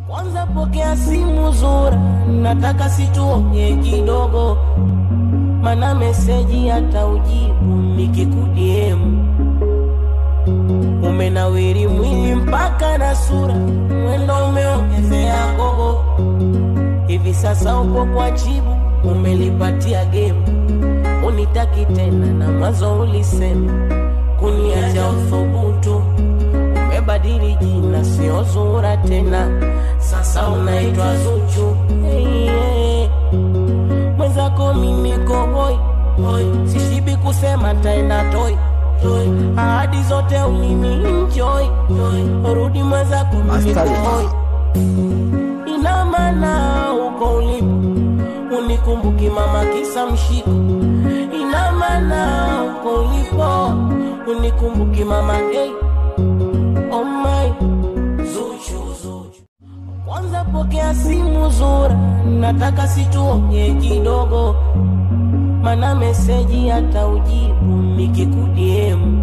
Kwanza pokea simu Zura, nataka situonge kidogo, mana meseji hata ujibu nikikudiemu. Umenawiri mwili mpaka na sura, mwendo umeongezea gogo. Hivi sasa upo kwa chibu, umelipatia gemu, unitaki tena na mwanzo ulisema kuniacha uthubutu umebadili jina, sio Zura tena, sasa unaitwa Zuchu. Hey, hey. Mwenzako mimi kohoi hoi, sishibi kusema taenda toi toi, ahadi zote ulini enjoy rudi mwenzako mimi Askari. kohoi, ina maana uko ulipo unikumbuki mama kisa mshiko, ina maana uko ulipo unikumbuki mama hey. Oh my Zuchu, Zuchu. Kwanza pokea simu Zura, nataka situonge kidogo, mana meseji hata ujibu nikikudiemu.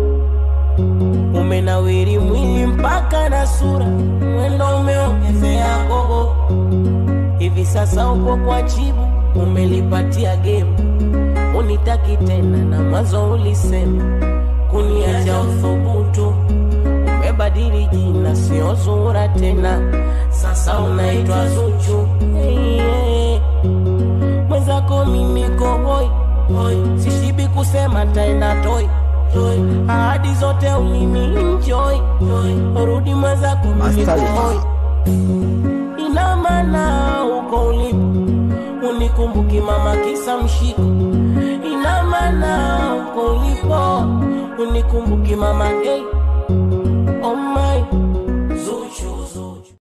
Umenawiri mwili mpaka na sura, mwendo umeongezea gogo. Hivi sasa upo kwa chibu, umelipatia gemu, unitaki tena na mwanzo ulisema kuniacha uthubutu umebadili jina, sio Zura tena, sasa unaitwa Zuchu. Hey, hey. Mwenzako mimi kohoi hoi, sishibi kusema taenda toi toi, ahadi zote ulini enjoy rudi mwenzako mimi Askari. kohoi, ina maana uko ulipo unikumbuki mama kisa mshiko, ina maana uko ulipo unikumbuki mama hey.